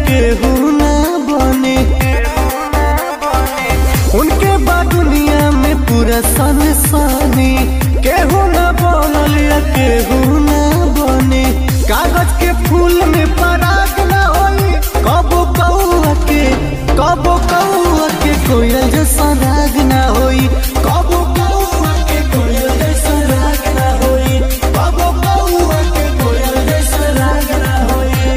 केहू ना बने उनके बाद दुनिया में पूरा सनसानी केहू ना बनल या केहू ना बने कागज के फूल में पराग ना होई कबो कौआ के कबो कौआ के कोयल जैसा राग ना होई कबो कौआ के कोयल जैसा राग ना होई कबो कौआ के कोयल जैसा राग ना होई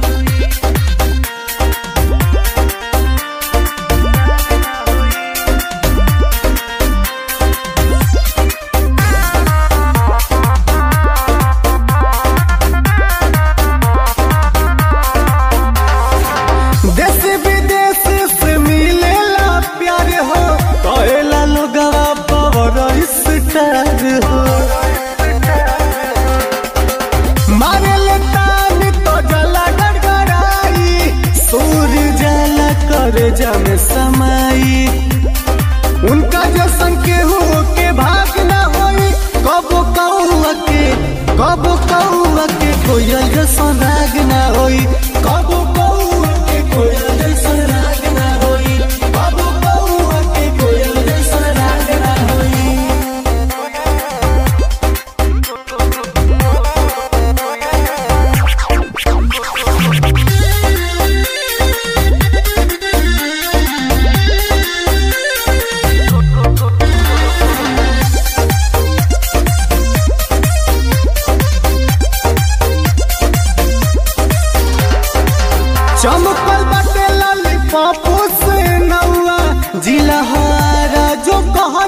देश विदेश से मिलेला प्यार हो कहेला लोगवा पावर स्टार हो मारे ले तान तो जला गड़गड़ाई सूर्य जला कर जम समाई उनका जैसन केहू के भाग ना होई कबो कौआ के कबो कौआ के कोयल जैसन राग ना होई कबो कौआ के कोयल जैसन राग ना होई कबो कौआ के कोयल जैसन राग ना होई चमकल बाटे लाली पापू से नौआ जिला हारा जो कह